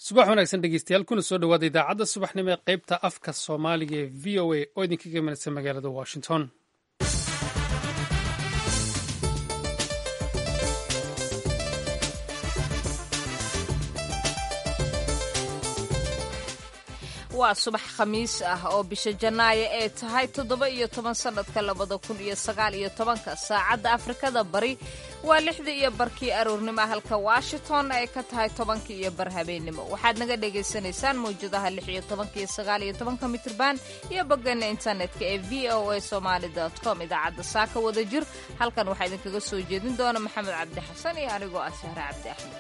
subax wanaagsan dhegeystayaal kuna soo dhowaada idaacadda subaxnimo ee qaybta afka soomaaliga ee v o a oo idinkaga imanaysa magaalada washington waa subax khamiis ah oo bisha janaayo ee tahay toddoba iyo toban sannadka labada kun iyo sagaal iyo tobanka saacadda afrikada bari waa lixdii iyo barkii aroornimo halka washington ay ka tahay tobankii iyo bar habeennimo waxaad naga dhagaysanaysaan mawjadaha lix iyo tobanka iyo sagaal iyo tobanka mitrban iyo boggeena internetka ee v o a somaali com idaacadda saaka wada jir halkan waxaa idinkaga soo jeedin doona maxamed cabdi xasan iyo anigoo ah sahre cabdi axmed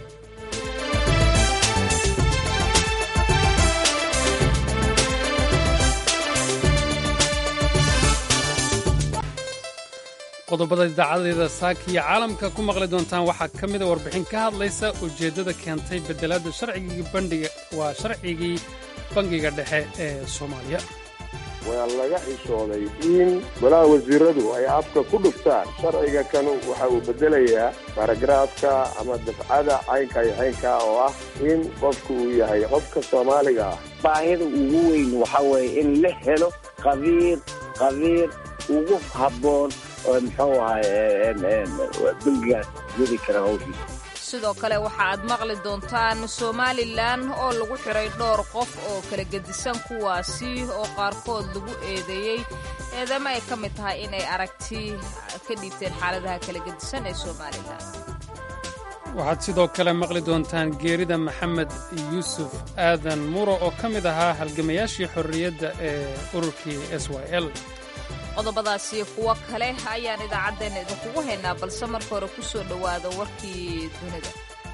qodobada idaacadeeda saaka iyo caalamka ku maqli doontaan waxaa ka mida warbixin ka hadlaysa ujeeddada keentay bedelaadda sharcigii bandhiga waa sharcigii bangiga dhexe ee soomaaliya waa laga xishooday in golaha wasiiradu ay afka ku dhuftaan sharciga kan waxa uu bedelayaa baaragraafka ama dafcada caynka iyo caynka oo ah in qofku uu yahay qofka soomaaliga ah baahida ugu weyn waxa weeye in la helo qabiir qabiir ugu habboon oo muxuu ahay bangigaas wadi kara hawshiisa sidoo kale waxa aad maqli doontaan somalilan oo lagu xiray dhowr qof oo kala gedisan kuwaasi oo qaarkood lagu eedeeyey eedama ay ka mid tahay inay aragti ka dhiibteen xaaladaha kala gedisan ee somalilan waxaad sidoo kale maqli doontaan geerida maxamed yuusuf aadan muro oo ka mid ahaa halgamayaashii xorriyadda ee ururkii s y l qodobadaasi kuwo kale ayaan idaacaddeenna idinkugu haynaa balse marka hore ku soo dhowaada warkii dunida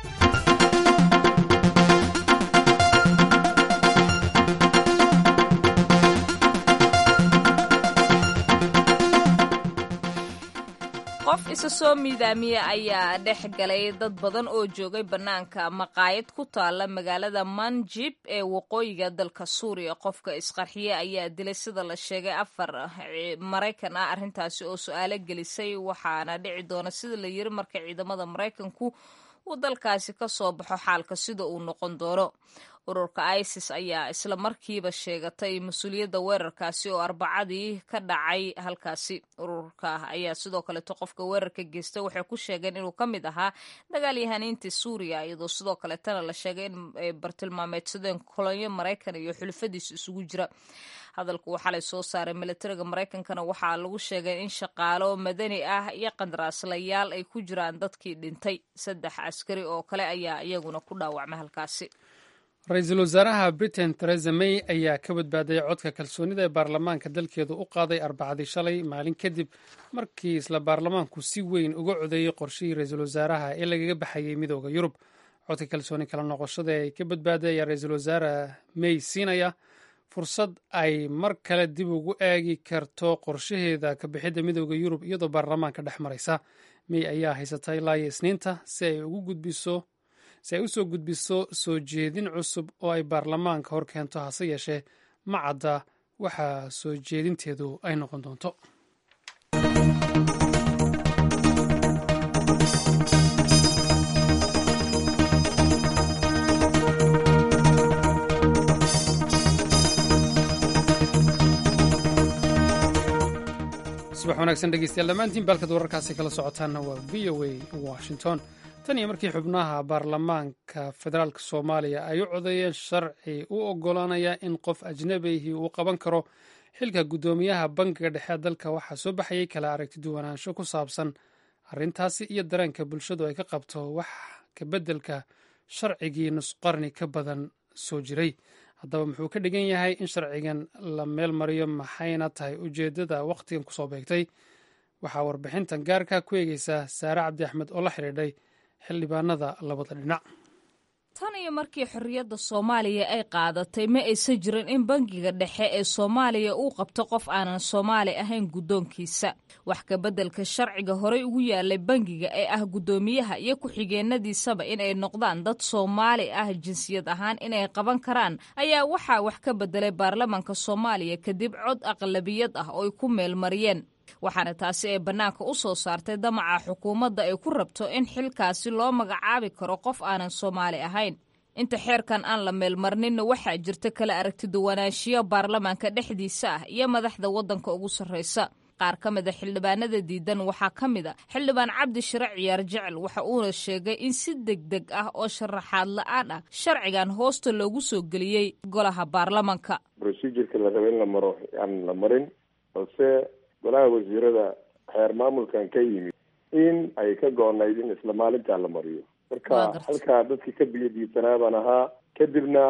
qof isa soo miidaamiya ayaa dhex galay dad badan oo joogay bannaanka maqaayad ku taalla magaalada manjib ee waqooyiga dalka suuriya qofka isqarxiye ayaa dilay sida la sheegay afar maraykan ah arrintaasi oo su-aalo gelisay waxaana dhici doona sida la yiri marka ciidamada maraykanku uu dalkaasi ka soo baxo xaalka sida uu noqon doono ururka isis ayaa isla markiiba sheegatay mas-uuliyadda weerarkaasi oo arbacadii ka dhacay halkaasi ururka ayaa sidoo kaleeto qofka weerarka geysta waxay ku sheegeen inuu ka mid ahaa dagaalyahaniintii suuriya iyadoo sidoo kaleetana la sheegay in ay bartilmaameedsadeen kolonyo maraykan iyo xulufadiisa isugu jira hadalku uu xalay soo saaray milatariga maraykankana waxaa lagu sheegay in shaqaalo madani ah iyo qandaraaslayaal ay ku jiraan dadkii dhintay saddex askari oo kale ayaa iyaguna ku dhaawacmay halkaasi ra-iisul wasaaraha britain theresa may ayaa ka badbaaday codka kalsoonida ee baarlamaanka dalkeedu u qaaday arbacadii shalay maalin kadib markii isla baarlamaanku si weyn uga codeeyey qorshihii ra-iisul wasaaraha ee lagaga baxayay midooda yurub codka kalsooni kala noqoshada ee ka badbaaday ayaa ra-iisul wasaare may siinaya fursad ay mar kale dib ugu eegi karto qorshaheeda ka bixidda midooda yurub iyadoo baarlamaanka dhex maraysa may ayaa haysata ilaa iyo isniinta si ay ugu gudbiso si ay u soo gudbiso soo jeedin cusub oo ay baarlamaanka hor keento hase yeeshee ma cadda waxa soo jeedinteedu ay noqon doonto subax wanaagsan dhegeystayaal dhammaantiin baalkad wararkaasi kala socotaanna waa v o a washington tan iyo markii xubnaha baarlamaanka federaalk soomaaliya ay u codeeyeen sharci u oggolaanaya in qof ajnabihii uu qaban karo xilka guddoomiyaha bangiga dhexe dalka waxaa soo baxayay kala aragti duwanaansho ku saabsan arrintaasi iyo dareenka bulshadu ay ka qabto wax ka beddelka sharcigii nusqarni ka badan soo jiray haddaba muxuu ka dhigan yahay in sharcigan la meel mariyo maxayna tahay ujeeddada wakhtigan kusoo beegtay waxaa warbixintan gaarka ku eegeysaa saare cabdi axmed oo la xidhiidhay xildhibaanada labada dhinac tan iyo markii xorriyadda soomaaliya ay qaadatay ma aysan jirin in bangiga dhexe ee soomaaliya uu qabto qof aanan soomaali ahayn guddoonkiisa wax ka beddelka sharciga horey ugu yaalay bangiga ee ah guddoomiyaha iyo ku-xigeenadiisaba inay noqdaan dad soomaali ah jinsiyad ahaan inay qaban karaan ayaa waxaa wax ka beddelay baarlamaanka soomaaliya kadib cod aqlabiyad ah oo ay ku meelmariyeen waxaana taasi ay bannaanka u soo saartay damaca xukuumadda ay ku rabto in xilkaasi loo magacaabi karo qof aanan soomaali ahayn inta xeerkan aan la meelmarninna waxaa jirta kala aragtiduwanaanshiyo baarlamaanka dhexdiisa ah iyo madaxda waddanka ugu sarraysa qaar ka mida xildhibaanada diidan waxaa ka mid a xildhibaan cabdi shire ciyaar jecel waxa uuna sheegay in si deg deg ah oo sharaxaad la-aan ah sharcigan hoosta loogu soo geliyey golaha baarlamanka procedureka la raba in la maro aan la marin balse golaha wasiirada xeer maamulkan ka yimid in ay ka go-nayd in isla maalintaa la mariyo marka halkaa dadkii ka biyadiisanaa baan ahaa kadibna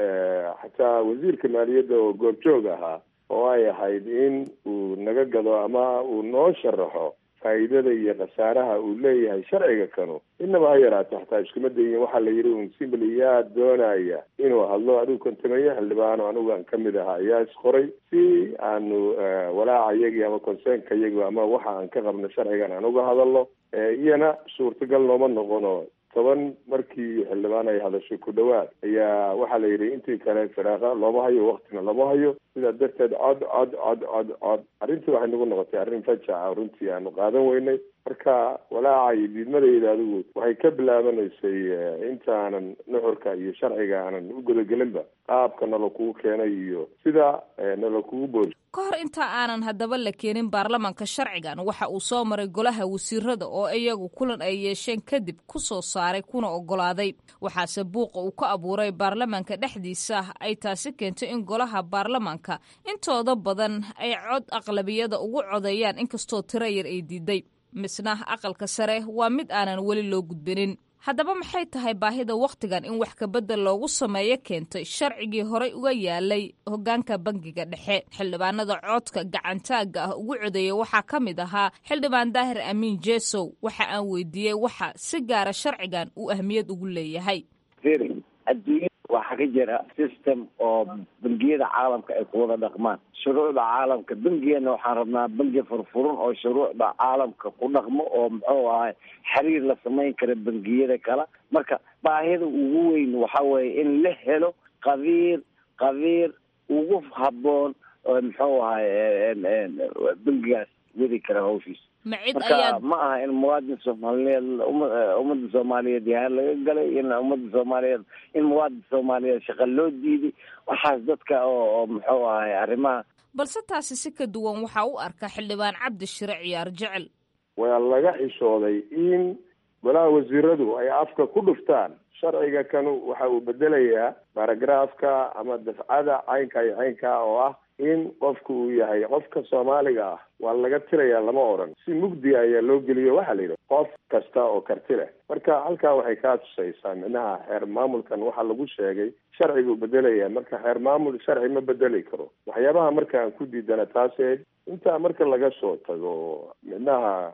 xataa wasiirka maaliyadda oo goobjoog ahaa oo ay ahayd in uu naga gado ama uu noo sharaxo faa'iidada iyo khasaaraha uu leeyahay sharciga kanu inaba ha yaraata xataa iskuma dayin waxaa la yidhi un simbly yaa doonaya inuu hadlo adigu kontameeye xildhibaano anigu aan kamid ahaa ayaa isqoray si aanu walaaca iyagii ama conseenka iyagi ama waxa aan ka qabno sharcigan aan uga hadalno iyana suurtagal nooma noqono toban markii xildhibaan ay hadashay ku dhawaad ayaa waxaa la yidhi intii kale firaaqa looma hayo waktina looma hayo sidaa darteed cod cod cod cod cod arrintii waxay nagu noqotay arrin fajaca runtii aanu qaadan weynay marka walaaca iyo diidmadayda adigu waxay ka bilaabanaysay intaanan nuxurka iyo sharciga aanan u gudagelinba qaabka nala kugu keenay iyo sida nala kugu boori ka hor inta aanan haddaba la keenin baarlamanka sharcigan waxa uu soo maray golaha wasiirada oo iyagu kulan ay yeesheen kadib ku soo saaray kuna oggolaaday waxaase buuqa uu ka abuuray baarlamanka dhexdiisa ay taasi keentay in golaha baarlamanka intooda badan ay cod aqlabiyada ugu codeeyaan inkastoo tiro yar ay diiday misna aqalka sare waa mid aanan weli loo gudbinin haddaba maxay tahay baahida wakhtigan in wax kabedel loogu sameeyo keentay sharcigii horey uga yaalay hoggaanka bangiga dhexe xildhibaanada codka gacantaagga ah ugu codeeya waxaa ka mid ahaa xildhibaan daahir amiin jesow waxa aan weydiiyey waxa si gaara sharcigan uu ahmiyad ugu leeyahay adduunyada waxaa ka jira system oo bangiyada caalamka ay ku wada dhaqmaan shuruucda caalamka bengigana waxaan rabnaa bengi furfuran oo shuruucda caalamka ku dhaqmo oo muxuu ahay xiriir la samayn kara bengiyada kale marka baahida ugu weyn waxa weeye in la helo qabiir qabiir ugu habboon oo muxuu ahay bengigaas wadi kara hawshiisa marka ma aha in muwaadin soomaaliyeed ummadda soomaaliyeed yahaan laga galay in ummadda soomaaliyeed in muwaadin soomaaliyeed shaqa loo diiday waxaas dadka oo muxuu ahay arrimaha balse taasi si ka duwan waxaa u arka xildhibaan cabdi shire ciyaar jecel waa laga xishooday in golaha wasiiradu ay afka ku dhuftaan sharciga kanu waxa uu bedelayaa baragraafka ama dafcada caynka iyo caynka oo ah in qofku uu yahay qofka soomaaliga ah waa laga tirayaa lama odhan si mugdi ayaa loo geliyo waxaa la yidhi qof kasta oo karti leh marka halkaa waxay kaa tusaysaa micnaha xeer maamulkan waxaa lagu sheegay sharciguu bedelaya marka xeer maamul sharci ma bedeli karo waxyaabaha marka aan ku diidana taase intaa marka laga soo tago micnaha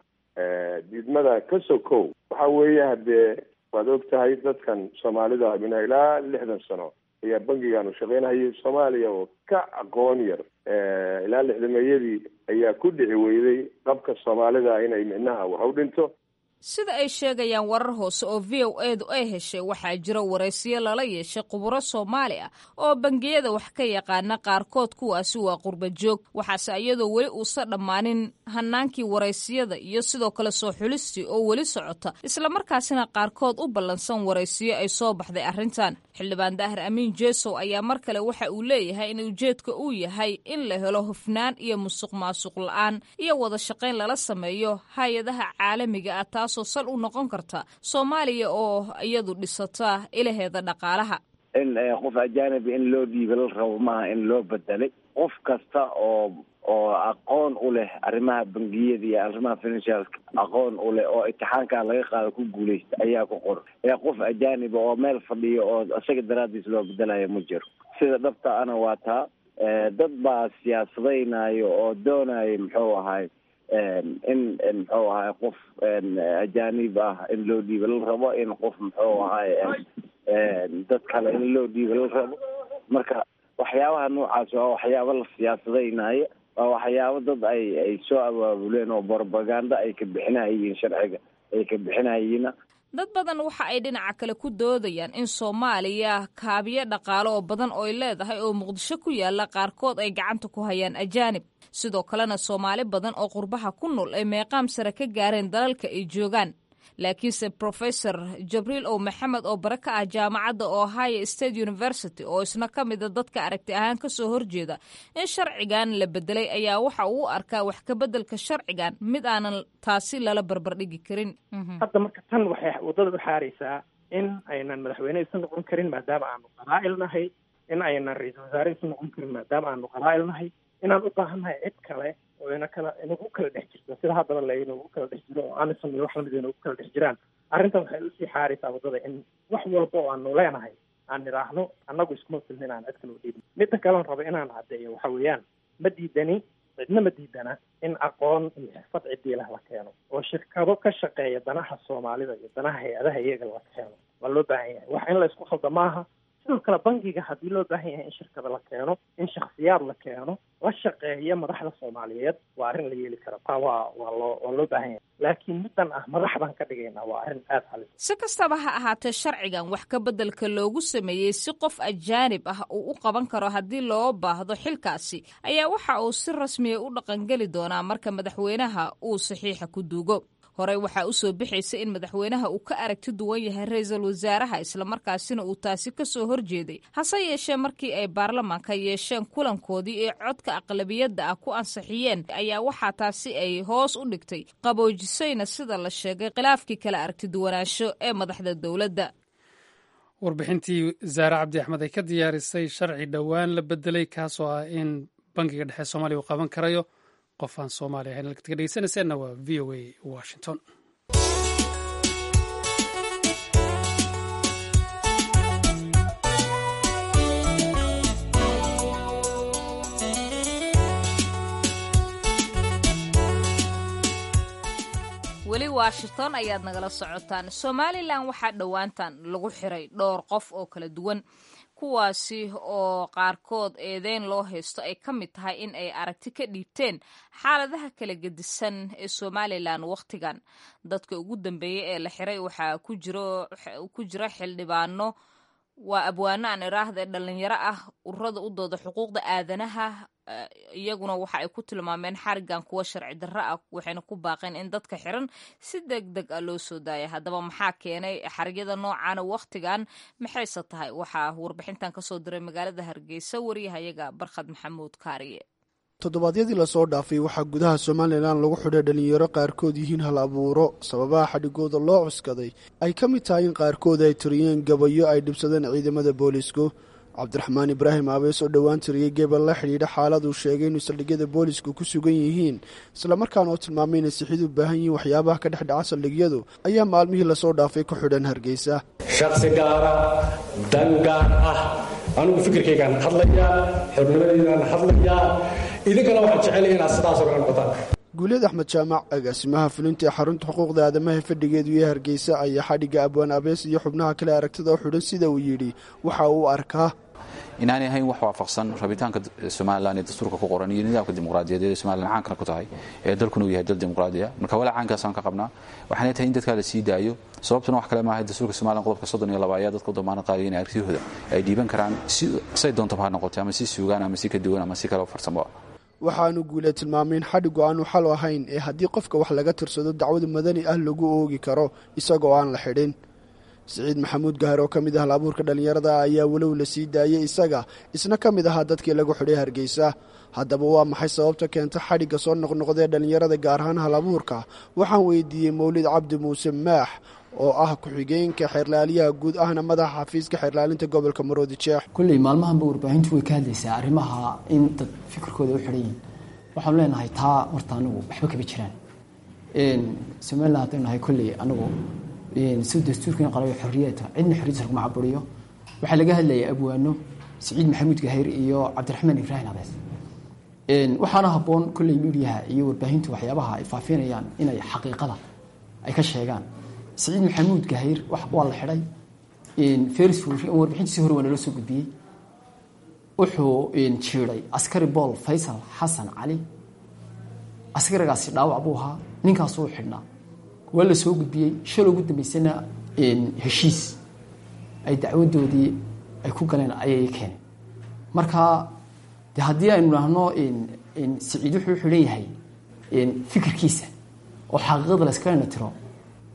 diidmada ka sokow waxa weeye haddee waad og tahay dadkan soomaalida minha ilaa lixdan sano ayaa bangigan u shaqeynhayay soomaaliya oo ka aqoon yar ilaa lixdameeyadii ayaa ku dhici weyday qabka soomaalida inay micnaha wax u dhinto sida ay sheegayaan warar hoose oo v o edu ay heshay waxaa jira waraysiyo lala yeeshay khuburo soomaali ah oo bangiyada wax ka yaqaana qaarkood kuwaasi waa qurba joog waxaase iyadoo weli uusa dhammaanin hanaankii waraysiyada iyo sidoo kale soo xulistii oo weli socota islamarkaasina qaarkood u ballansan waraysiyo ay soo baxday arrintan xildhibaan daahir amiin jesow ayaa mar kale waxa uu leeyahay in ujeedka uu yahay in la helo hufnaan iyo musuq maasuq la-aan iyo wada shaqayn lala sameeyo hay-adaha caalamiga ah taasoo sal u noqon karta soomaaliya oo iyadu dhisata ilaheeda dhaqaalaha in qof ajaanibi in loo dhiiba la rabo maaha in loo bedelay qof kasta oo oo aqoon u leh arrimaha bangiyada iyo arrimaha financialka aqoon u leh oo imtixaankaa laga qaado ku guuleysta ayaa ku qoran ee qof ajaaniba oo meel fadhiyo oo isaga daraadiis loo bedelayo ma jiro sida dhabta ana waa taa dad baa siyaasadaynayo oo doonayo muxuu ahay in muxuu ahay qof ajaanib ah in loo dhiiba la rabo in qof muxuu ahay dad kale in loo dhiiba la rabo marka waxyaabaha noocaas waa waxyaabo la siyaasadaynayo waa waxyaabo dad ay ay soo abaabuleen oo propaganda ay ka bixinayiin sharciga ay ka bixinayiina dad badan waxa ay dhinaca kale ku doodayaan in soomaaliya kaabiyo dhaqaale oo badan ooy leedahay oo muqdisho ku yaala qaarkood ay gacanta ku hayaan ajaanib sidoo kalena soomaali badan oo qurbaha ku nool ay meeqaam sare ka gaareen dalalka ay joogaan laakiinse professor jabriil ow maxamed oo bare ka ah jaamacadda ohio state university oo isna ka mida dadka aragti ahaan kasoo horjeeda in sharcigan la bedelay ayaa waxa uu u arkaa wax ka bedelka sharcigan mid aanan taasi lala barbardhigi karin hadda marka tan waxay waddada u xaaraysaa in aynan madaxweyne isu noqon karin maadaama aanu qabaa'il nahay in aynan ra-iisul wasaare isu noqon karin maadaama aanu qabaa'il nahay inaan u baahannahay cid kale oo ina kala inagu kala dhex jirto sida haddaba la inagu kala dhex jiro oo amison iyo wax lamid inagu kala dhex jiraan arrintan waxay usii xaaraysaa waddada in wax walba oo aanu leenahay aan nidhaahno annagu iskuma filna inaan cid kale u dhiibin midda kaleon raba inaan caddeeyo waxa weeyaan ma diidani cidna ma diidana in aqoon iyo xirfad cidiilah la keeno oo shirkado ka shaqeeya danaha soomaalida iyo danaha hay-adaha iyaga la keeno waa loo baahan yahay wax in la isku khalda maaha sidoo kale bangiga haddii loo baahan yahay in shirkada la keeno in shaksiyaad la keeno la shaqeeya madaxda soomaaliyeed waa arrin la yeeli kara taa waa waa loo waa loo baahan yahay laakiin middan ah madax baan ka dhigaynaa waa arrin aada halis si kastaba ha ahaatee sharcigan wax ka beddelka loogu sameeyey si qof ajaanib ah uu u qaban karo haddii loo baahdo xilkaasi ayaa waxa uu si rasmiya u dhaqangeli doonaa marka madaxweynaha uu saxiixa ku duugo horey waxaa u soo bixaysa in madaxweynaha uu ka aragti duwan yahay ra-iisul wasaaraha islamarkaasina uu taasi ka soo horjeeday hase yeeshee markii ay baarlamaanka yeesheen kulankoodii ee codka aqlabiyadda ah ku ansixiyeen ayaa waxaa taasi ay hoos u dhigtay qaboojisayna sida la sheegay khilaafkii kala aragti duwanaansho ee madaxda dowladda warbixintii zaare cabdi axmed ay ka diyaarisay sharci dhowaan la bedelay kaasoo ah in bangiga dhexe soomaaliya uu qaban karayo qof aan soomaaliya ahayn halkaad ka dhegeysanayseena waa v o a washington weli washington ayaad nagala socotaan somalilan waxaa dhowaantan lagu xiray dhowr qof oo kala duwan kuwaasi oo qaarkood eedeyn loo haysto ay ka mid tahay in ay aragti ka dhiibteen xaaladaha kala gedisan ee somalilan wakhtigan dadka ugu dambeeyey ee la xiray waxaa ku jira xildhibaano waa abwaano aan iraahda dhalinyaro ah ururada u dooda xuquuqda aadanaha iyaguna waxa ay ku tilmaameen xarigan kuwa sharci darro ah waxayna ku baaqeen in dadka xiran si deg deg ah loo soo daaya haddaba maxaa keenay xarigyada noocaana wakhtigan maxayse tahay waxaa warbixintan kasoo diray magaalada hargeysa wariyahayaga barkhad maxamuud kaariye toddobaadyadii lasoo dhaafay waxaa gudaha somalilan lagu xidhay dhalinyaro qaarkood yihiin hal abuuro sababaha xadhigooda loo cuskaday ay ka mid tahay in qaarkood ay tiriyeen gabayo ay dhibsadeen ciidamada boolisku cabdiraxmaan ibraahim aabees oo dhowaan tiriyey gebel la xidhiidha xaaladuu sheegay inuu saldhigyada boolisku ku sugan yihiin islamarkaana oo tilmaamay inay sixid u baahan yihiin waxyaabaha ka dhex dhaca saldhigyadu ayaa maalmihii lasoo dhaafay ku xidhan hargeysa shaksi gaara dan gaar ah anigu fikirkaygaan hadlayaa xornimadeydaan hadlayaa idinkana waxaan jecelaya inaad sidaasoo kale noqotaan guuleed axmed jaamac agaasimaha fulinta ee xarunta xuquuqda aadamaha fadhigeedu iyo hargeysa ayaa xadhigga abwaan abees iyo xubnaha kale aragtida u xidhan sida uu yidhi waxa uu arkaa inaanay ahayn wax waafaqsan rabitaanka somalilan ee dastuurka ku qoran iyo nidaamka dimuqraadiyadeed ee somalilan caankana ku tahay ee dalkuna uu yahay dal dimuqraadiya marka walaa caankaasaan ka qabnaa waxaanay tahay in dadkaa la sii daayo sababtuna wax kale maaha dastuurka somalilan qodobka soddon iyo laba ayaa dadka u damaanad qaadaya inay aragtiyahooda ay dhiiban karaan say doontaba ha noqotay ama si suugaan ama si ka duwan ama si kale farsamo waxaanu guulee tilmaamay in xadhigu aanu xal ahayn ee haddii qofka wax laga tirsado dacwada madani ah lagu oogi karo isagoo aan la xidhin siciid maxamuud gahar oo ka mid ah halabuurka dhallinyarada ayaa walow la sii daayey isaga isna ka mid ahaa dadkii lagu xidhay hargeysa haddaba waa maxay sababta keenta xadhigga soo noqnoqdee dhallinyarada gaar ahaan halabuurka waxaan weydiiyey mawlid cabdi muuse maax oo ah ku-xigeenka xeerlaaliyaha guud ahna madaxa xafiiska xeerlaalinta gobolka maroodi jeex kulley maalmahanba warbaahintu way ka hadlaysaa arrimaha in dad fikirkooda u xidhan yihin waxaanu leenahay taa horta anigu waxba kama jiraan somalilan haddaynu nahay kulley anigu si dastuurkan qalayo xorriyata cidna xorriyadiisa laguma caburiyo waxaa laga hadlayay abwaano siciid maxamuud gahayr iyo cabdiraxmaan ibraahim abees waxaana habboon kulley midiyaha iyo warbaahintu waxyaabaha ay faafinayaan inay xaqiiqada ay ka sheegaan siciid maxamuud gahayr waa la xidhay feris warbixintiisii hore waa naloo soo gudbiyey wuxuu jiiday askari bool faysal xasan cali askarigaasi dhaawac buu ahaa ninkaasuu xidhnaa waa la soo gudbiyey shal ugu dambeysana heshiis ay dacwadoodii ay ku galeen ayay keeneen marka de haddii aynu idhaahno siciid wuxuu xidhan yahay fikirkiisa oo xaqiiqada la iskala natiro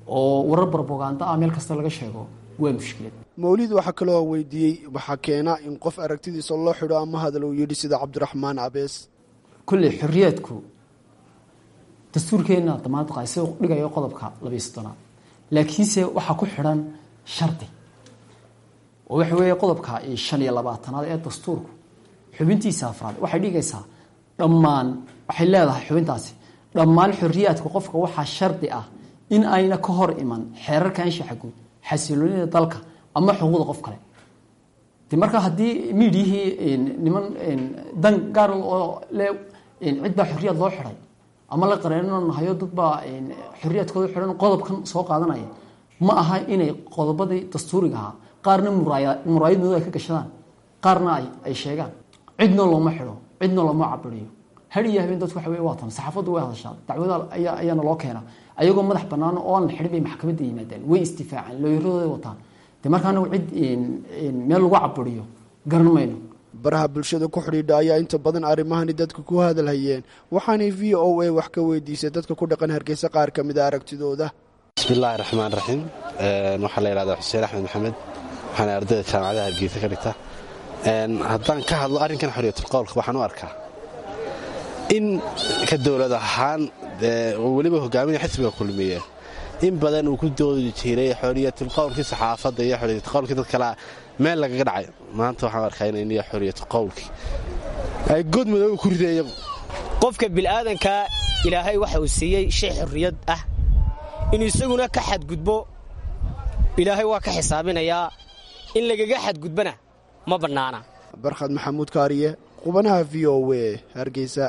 oo warar barboganda ah meel kasta laga sheego waa mushkilad mawlid waxaa kaloo aan weydiiyey waxaa keena in qof aragtidiisa loo xidho ama hadal uu yidhi sida cabdiraxmaan abees kolley xorriyaadku dastuurkeenna damaanad qaay sida dhigayo qodobka labiyo soddonaad laakiinse waxaa ku xidhan shardi oo waxa weeye qodobka shan iyo labaatanaad ee dastuurku xubintiisa afraad waxay dhigaysaa dhammaan waxay leedahay xubintaasi dhammaan xorriyaadka qofka waxaa shardi ah in ayna ka hor iman xeerarka anshaxa guud xasiloonida dalka ama xuquuqda qof kale de marka haddii miidiyihii niman dan gaar oo le cid baa xorriyaad loo xidhay ama la qareenanahayo dad baa xorriyaadkooda xidhan qodobkan soo qaadanaya ma aha inay qodobadii dastuuriga ahaa qaarna muraayadooda ay ka gashadaan qaarna ay sheegaan cidna looma xidho cidna looma cabiriyo har iyo habeen dadku waxa wey waa tan saxaafaddu way hadashaa dacwada ayaana loo keena ayagoo madax bannaan oo aan la xidhin bay maxkamadda yimaadaan way istifaacaan looyaradooday wataan de marka anagu cid meel lagu cabiriyo garan mayno baraha bulshada ku xidhiidha ayaa inta badan arrimahani dadka ku hadalhayeen waxaanay v o a wax ka weydiisay dadka ku dhaqan hargeysa qaar ka mid a aragtidooda bismillaahi raxmaan raxiim waxaa la yidhahdaa xuseen axmed maxamed waxaana ardayda jaamacadaha hargeysa ka dhigta haddaan ka hadlo arrinkan xoriyatulqowlka waxaan u arkaa in ka dowlad ahaan oo weliba hogaamiya xisbiga kulmiye in badan uu ku doodi jiray xoriyatulqowlkii saxaafadda iyo xoriyatulqowlkii dad kalea meel lagaga dhacay maanta waxaan arkaa inay xoriyatulqowlkii ay god madooga ku riday iyagu qofka bil'aadanka ilaahay waxa uu siiyey shay xorriyad ah inuu isaguna ka xadgudbo ilaahay waa ka xisaabinayaa in lagaga xadgudbana ma bannaana barkhad maxamuud kaariye qubanaha v o w hargeysa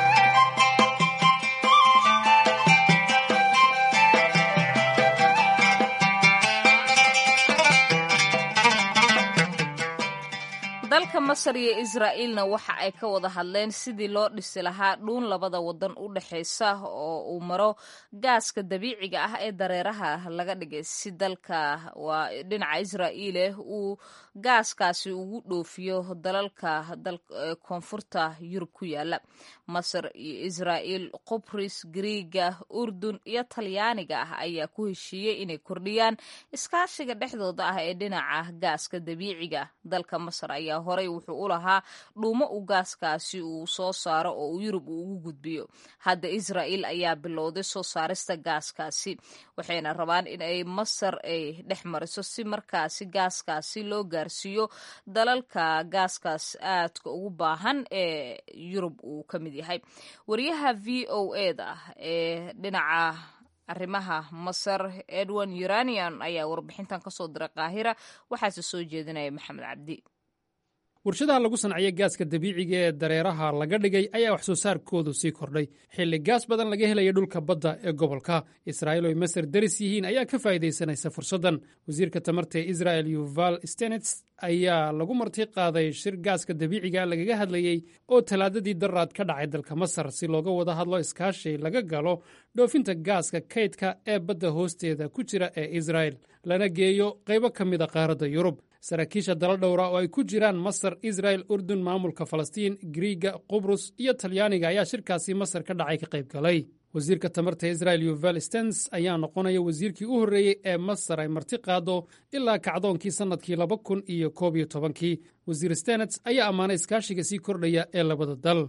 dalka masar iyo israa'iilna waxa ay ka wada hadleen sidii loo dhisi lahaa dhuun labada wadan u dhexaysa oo uu maro gaaska dabiiciga ah ee dareeraha laga dhigay si dalka waa dhinaca israa'iile uu gaaskaasi ugu dhoofiyo dalalka koonfurta yurub ku yaala masar iyo israa'iil qubris griiga urdun iyo talyaaniga ah ayaa ku heshiiyey inay kordhiyaan iskaashiga dhexdooda ah ee dhinaca gaaska dabiiciga dalka masar ayaa horey wuxuu u lahaa dhuumo uu gaaskaasi uu soo saaro oo uu yurub uu ugu gudbiyo hadda israa'iil ayaa bilowday soo saarista gaaskaasi waxayna rabaan in ay masar ay dhex mariso si markaasi gaaskaasi loo gaarsiiyo dalalka gaaskaas aadka ugu baahan ee yurub uu ka mid yahay wariyaha v o eda ee dhinaca arrimaha masar edwin uranian ayaa warbixintan kasoo diray qaahira waxaase soo jeedinaya maxamed cabdi warshadaha lagu sanciyo gaaska dabiiciga ee dareeraha laga dhigay ayaa wax soo saarkoodu sii kordhay xilli gaas badan laga helaya dhulka badda ee gobolka israa'iil oo ay masar daris yihiin ayaa ka faa'iidaysanaysa fursaddan wasiirka tamarta ee israa'el yuval stenets ayaa lagu marti qaaday shir gaaska dabiiciga lagaga hadlayey oo talaadadii daraad ka dhacay dalka masar si looga wada hadlo iskaashi laga galo dhoofinta gaaska kaydka ee badda hoosteeda ku jira ee israa'el lana geeyo qaybo ka mida qaaradda yurub saraakiisha dala dhowra oo ay ku jiraan masar israel urdun maamulka falastiin griiga qubrus iyo talyaaniga ayaa shirkaasi masar ka dhacay ka qayb galay wasiirka tamarta israel yuval stens ayaa noqonaya wasiirkii u horreeyey ee masar ay marti qaado ilaa kacdoonkii sannadkii laba kun iyo koob iyo tobankii wasiir stenets ayaa ammaanay iskaashiga sii kordhaya ee labada dal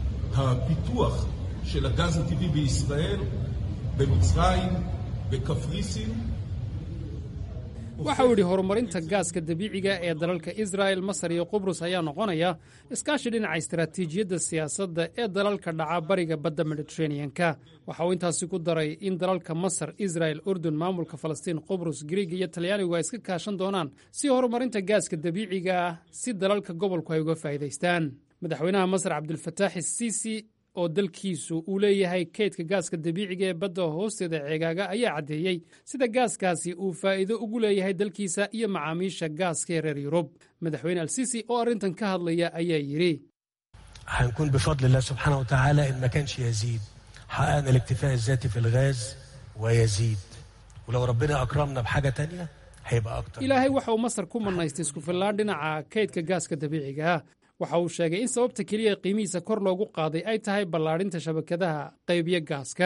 הפיתוח של הגז הטבעי בישראל, במצרים, בקפריסין, waxa uu yidhi horumarinta gaaska dabiiciga ee dalalka israel masar iyo qubrus ayaa noqonaya iskaashi dhinaca istaraatiijiyadda siyaasadda ee dalalka dhaca bariga badda mediteraneanka waxa uu intaasi ku daray in dalalka masar israel urdun maamulka falastiin qubrus griiga iyo talyaanigu ay iska kaashan doonaan si horumarinta gaaska dabiiciga ah si dalalka gobolku ay uga faa'iidaystaan madaxweynaha masar cabdulfataax siisi oo dalkiisu uu leeyahay kaydka gaaska dabiiciga ee badda hoosteeda ceegaaga ayaa caddeeyey sida gaaskaasi uu faa'iido ugu leeyahay dalkiisa iyo macaamiisha gaaska ee reer yurub madaxweyne alsiisi oo arrintan ka hadlaya ayaa yidhi هنكون بفضل الله سبحانه وتعالى إن ما كانش يزيد حققنا الاكتفاء الذاتي في الغاز ويزيد ولو ربنا أكرمنا بحاجة تانية هيبقى أكتر ilaahay waxa uu masar ku mannaystay isku fillaan dhinaca kaydka gaaska dabiiciga ah waxa uu sheegay in sababta keliya qiimihiisa kor loogu qaaday ay tahay ballaadhinta shabakadaha qaybiya gaaskan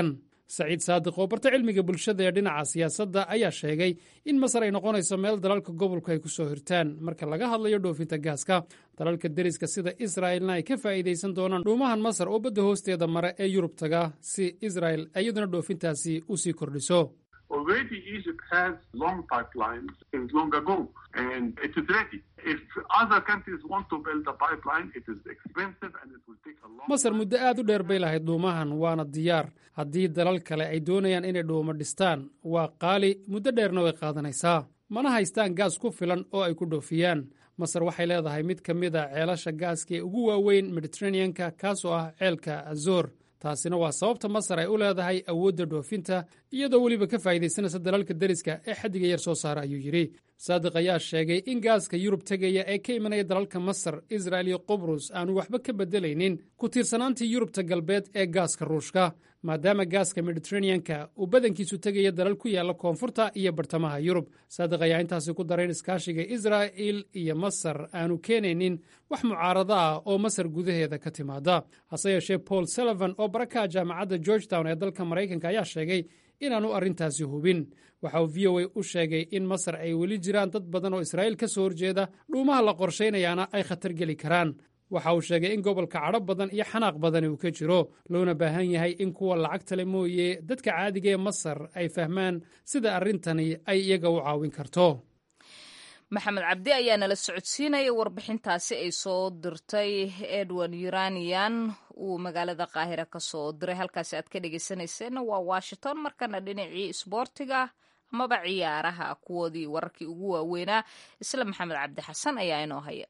saciid saadiq oo barta cilmiga bulshada ee dhinaca siyaasadda ayaa sheegay in masar ay noqonayso meel dalalka gobolku ay ku soo hirtaan marka laga hadlayo dhoofinta gaaska dalalka deriska sida israa'ilna ay ka faa'iidaysan doonaan dhuumahan masar oo badda hoosteeda mare ee yurub taga si israa'il iyaduna dhoofintaasi u sii kordhiso Already Egypt has long pipelines since long ago, and it is ready. If other countries want to build a pipeline, it is expensive and it will take a long masar muddo aad u dheer bay lahayd dhuumahan waana diyaar haddii dalal kale ay doonayaan inay dhuumo dhistaan waa qaali muddo dheerna way qaadanaysaa mana haystaan gaas ku filan oo ay ku dhoofiyaan masar waxay leedahay mid ka mid a ceelasha gaaska ee ugu waaweyn mediteraneanka kaasoo ah ceelka azor taasina waa sababta masar ay u leedahay awoodda dhoofinta iyadoo weliba ka faa'iidaysanaysa dalalka deriska ee xaddiga yar soo saara ayuu yidhi saadiq ayaa sheegay in gaaska yurub tegaya ee ka imanaya dalalka masar israa'il iyo qubrus aanu waxba ka beddelaynin ku tiirsanaantii yurubta galbeed ee gaaska ruushka maadaama gaaska mediteraneanka uu badankiisu tegaya dalal ku yaalla koonfurta iyo bartamaha yurub saadiq ayaa intaasi ku daray in iskaashiga israa'il iyo masar aanu keenaynin wax mucaarado ah oo masar gudaheeda ka timaada hase yeeshee paul sullivan oo barakaha jaamacadda georgetown ee dalka maraykanka ayaa sheegay inaanu arrintaasi hubin waxa uu v o a u sheegay in masar ay weli jiraan dad badan oo israa'iil ka soo horjeeda dhuumaha la qorshaynayaana ay khatar geli karaan waxa uu sheegay in gobolka cadho badan iyo xanaaq badani uu ka jiro loona baahan yahay in kuwa lacagtale mooye dadka caadiga ee masar ay fahmaan sida arrintani ay iyaga u caawin karto maxamed cabdi ayaa nala socodsiinaya warbixintaasi ay soo dirtay edward uranian uu magaalada qaahira ka soo diray halkaasi aad ka dhegeysanayseena waa washington markana dhinacii isboortiga amaba ciyaaraha kuwoodii wararkii ugu waaweynaa isla maxamed cabdi xasan ayaa inoo haya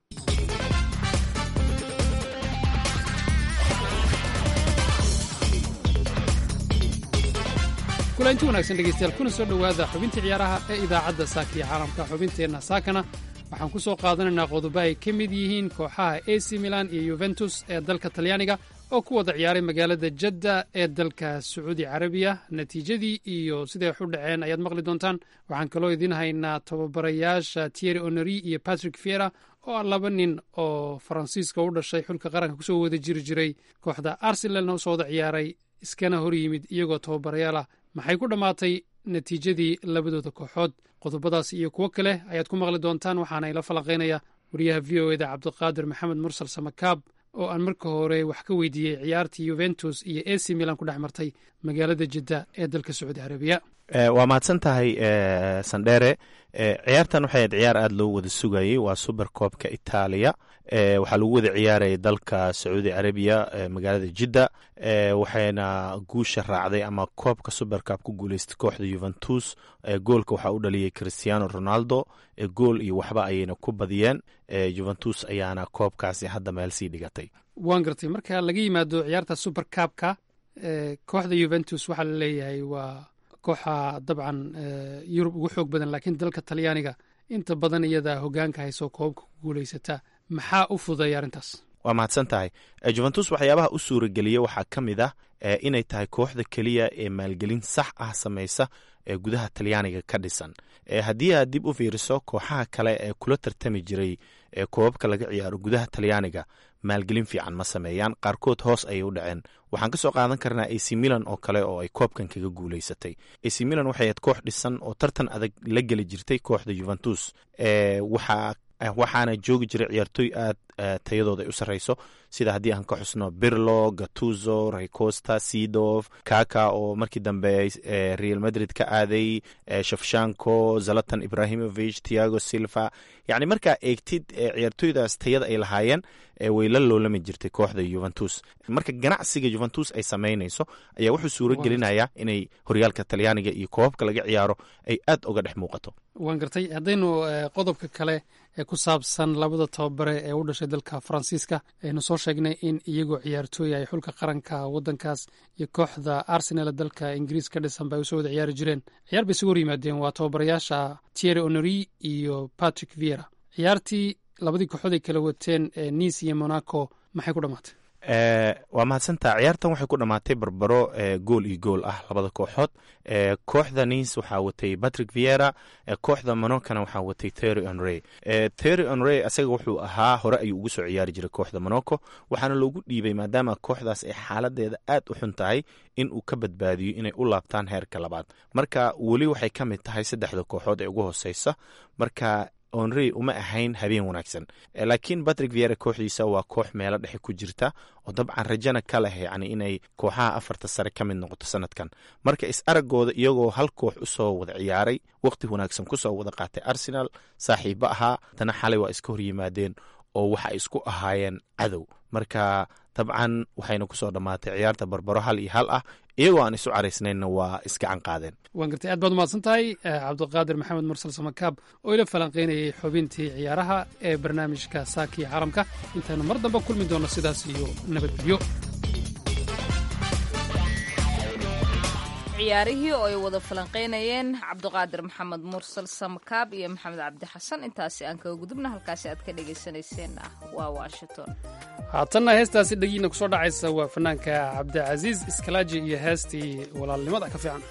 kulanti wanaagsan dhegeystayaal kuna soo dhowaada xubintii ciyaaraha ee idaacadda saaka iyo caalamka xubinteenna saakana waxaan ku soo qaadanaynaa qodobo ay ka mid yihiin kooxaha ac milan iyo yuventus ee dalka talyaaniga oo ku wada ciyaaray magaalada jadda ee dalka sacuudi carabiya natiijadii iyo siday wax u dhaceen ayaad maqli doontaan waxaan kaloo idiin haynaa tababarayaasha tieri honori iyo patrick fiera oo ah laba nin oo faransiiska u dhashay xulka qaranka kusoo wada jiri jiray kooxda arsenalna usoo wada ciyaaray iskana hor yimid iyagoo tababarayaal ah maxay ku dhammaatay natiijadii labadooda kooxood qodobadaas iyo kuwo kale ayaad ku maqli doontaan waxaana ila falanqaynaya wariyaha v o eda cabdiqaadir maxamed mursal samakaab oo aan marka hore wax ka weydiiyey ciyaartii yuventus iyo ac milan ku dhex martay magaalada jidda ee dalka sacuudi carabiya waa mahadsan tahay sandhere ciyaartan waxay ahayd ciyaar aada loo wada sugayey waa super koobka itaaliya waxaa lagu wada ciyaarayay dalka sacuudi carabiya magaalada jidda waxayna guusha raacday ama koobka supercab ku guuleystay kooxda yuventus goolka waxaa u dhaliyey christiano ronaldo gool iyo waxba ayayna ku badiyeen juventus ayaana koobkaasi hadda meel sii dhigatay waan gartay marka laga yimaado ciyaarta super cabka kooxda yuventus waxaa la leeyahay waa kooxa dabcan yurub ugu xoog badan laakiin dalka talyaaniga inta badan iyada hogaanka haysoo koobka ku guuleysata maxaa u fuday arrintaas waa mahadsan tahay juventus waxyaabaha u suurageliyey waxaa ka mid ah inay tahay kooxda keliya ee maalgelin sax ah samaysa ee gudaha talyaaniga ka dhisan haddii aad dib u fiiriso kooxaha kale ee kula tartami jiray ee koobabka laga ciyaaro gudaha talyaaniga maalgelin fiican ma sameeyaan qaarkood hoos ayay u dhaceen waxaan ka soo qaadan karnaa ac milan oo kale oo ay koobkan kaga guuleysatay ac milan waxay ahayd koox dhisan oo tartan adag la geli jirtay kooxda juventus waxaa waxaana joogi jiray ciyaartooy aad tayadooda ay u sarreyso sida haddii aan ka xusno birlo gatuzo raycosta sidof kaka oo markii dambe real madrid ka aaday shafshanko zalatan ibrahimovich tiago silva yacni markaa eegtid ciyaartooydaas tayada ay lahaayeen way la loolami jirtay kooxda juventus marka ganacsiga juventus ay samaynayso ayaa wuxuu suuro gelinayaa inay horyaalka talyaaniga iyo koobabka laga ciyaaro ay aad uga dhex muuqato waan gartay haddaynu qodobka kale ee ku saabsan labada tababare ee u dhashay dalka faransiiska aynu soo sheegnay in iyagoo ciyaartooy ay xulka qaranka wadankaas iyo kooxda arsenal dalka ingiriis ka dhisan ba ay usoo wada ciyaari jireen ciyaar bay isugu hor yimaadeen waa tababarayaasha tieri honori iyo patrick viera ciyaartii labadii kooxood ay kala wateen nice iyo monaco maxay ku dhammaatay waa mahadsantaa ciyaartan waxay ku dhammaatay barbaro gool iyo gool ah labada kooxood kooxda nis waxaa watay patrick viera kooxda monokana waxaa watay thery onrey thery onrey asaga wuxuu ahaa hore ayuu ugu soo ciyaari jiray kooxda monaco waxaana loogu dhiibay maadaama kooxdaas ay xaaladeeda aad u xun tahay in uu ka badbaadiyo inay u laabtaan heerka labaad marka weli waxay ka mid tahay saddexda kooxood ee ugu hooseysa marka onrey uma ahayn habeen wanaagsan laakiin patrick viera kooxdiisa waa koox meelo dhexe ku jirta oo dabcan rajana ka leh yani inay kooxaha afarta sare ka mid noqoto sanadkan marka is aragooda iyagoo hal koox usoo wada ciyaaray waqti wanaagsan kusoo wada qaatay arsenal saaxiibo ahaa haddana xalay waa iska horyimaadeen oo waxa isku ahaayeen cadow marka dabcan waxayna kusoo dhammaatay ciyaarta barbaro hal iyo hal ah iyagoo aan isu caraysnaynna waa isgacan qaadeen waan gartay aad baad umahadsan tahay cabdiqaadir maxamed mursal samakaab oo ila falanqaynayay xubintii ciyaaraha ee barnaamijka saakiya caalamka intaynu mar dambe kulmi doonno sidaas iyo nabadgelyo ciyaarihii oo ay wada falanqaynayeen cabdiqaadir maxamed mursal samakaab iyo maxamed cabdi xasan intaasi aan kaga gudubna halkaasi aad ka dhagaysanayseen ah waa washington haatanna heestaasi dhegiina kusoo dhacaysa waa fanaanka cabdicasiis iskalaaji iyo heestii walaalnimada ka fiican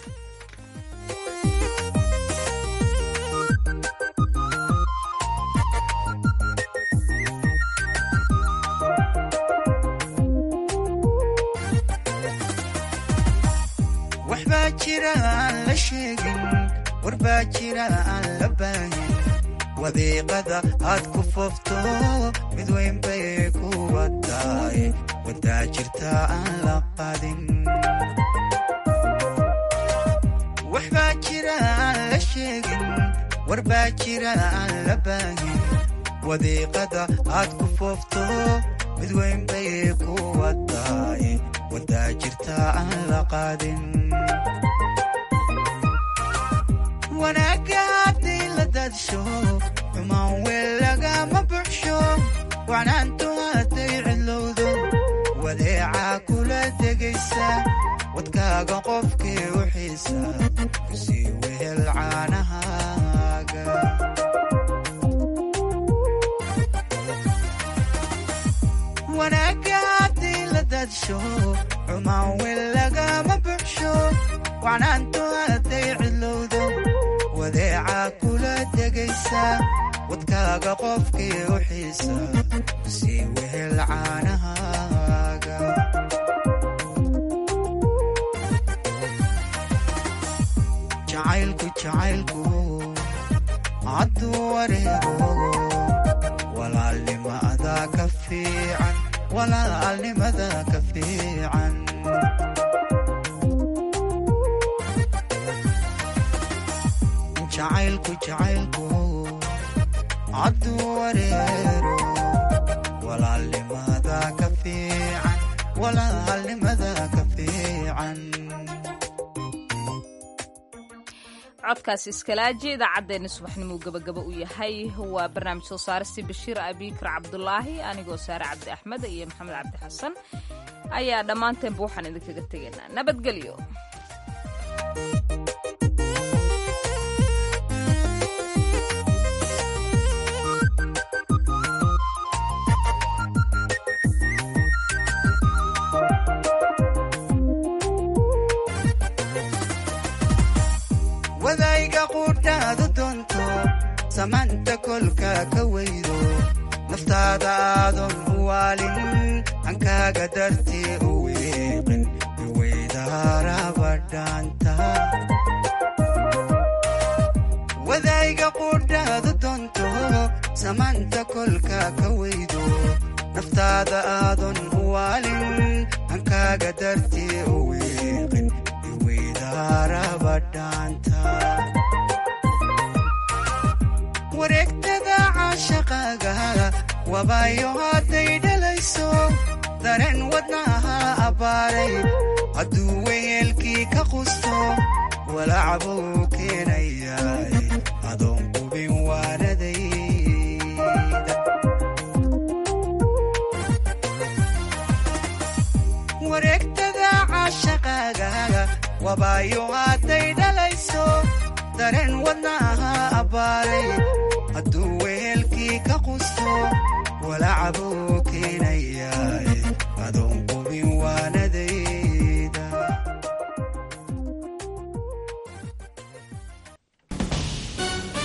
waxbaa jira aan la sheegin warbaa jira aan la baahin wadiiqada aad ku foofto mid weyn bay kuwa tahay wadaa jirta aan la qadin waxbaa jira aan la sheegin warbaa jira aan la baahin wadiiqada aad ku foofto mid weyn bay kuwa tahay wadaa jirta aan la qadin wanaagga hadday la daadsho xumaan weel lagama buxsho wacnaantu hadday cidlowdo wadeecaa kula degaysa wadkaaga qofkii u xiisa kusii wehel caanahaaga wanaagga hadday la daadsho xumaan weel lagama buxsho wacnaantu hadday cidlowdo wadeecaa kula degaysa wadkaaga qofkii u xiisa sii wehel caanahaaga jacaylku jacaylku hadduu wareego walaalnimada ka fiican walaalnimada ka fiican jacaylku jacaylku hadduu wareero walaalnimada ka fiican walaalnimada ka fiican codkaas iskalaaji idaacaddeenna subaxnimuu gabagaba u yahay waa barnaamij soo saaristii bashiir abikar cabdulaahi anigoo saare cabdi axmed iyo maxamed cabdi xasan ayaa dhammaanteenba waxaan idinkaga tegaynaa nabadgelyo wadayga quudhaadu doonto samaanta kolka ka weydo naftaada aadan u waalin hankaaga dartii u weeqin iweydaarabadhaanta wadayga quudhaadu doonto samaanta kolka ka weydo naftaada aadan u waalin hankaaga dartii u weeqin wareegtada caashaqaaga wabaayo hadday dhalayso dareen wadnaha abbaaray hadduu weyeelkii ka qusto walacbuu keenayaay adoon qubin waaradayda wareegtada caashaqaaga wabaayo hadday dhalayso dareen wadnaha abbaaray hadduu weelkii ka qusto walacbuu keenay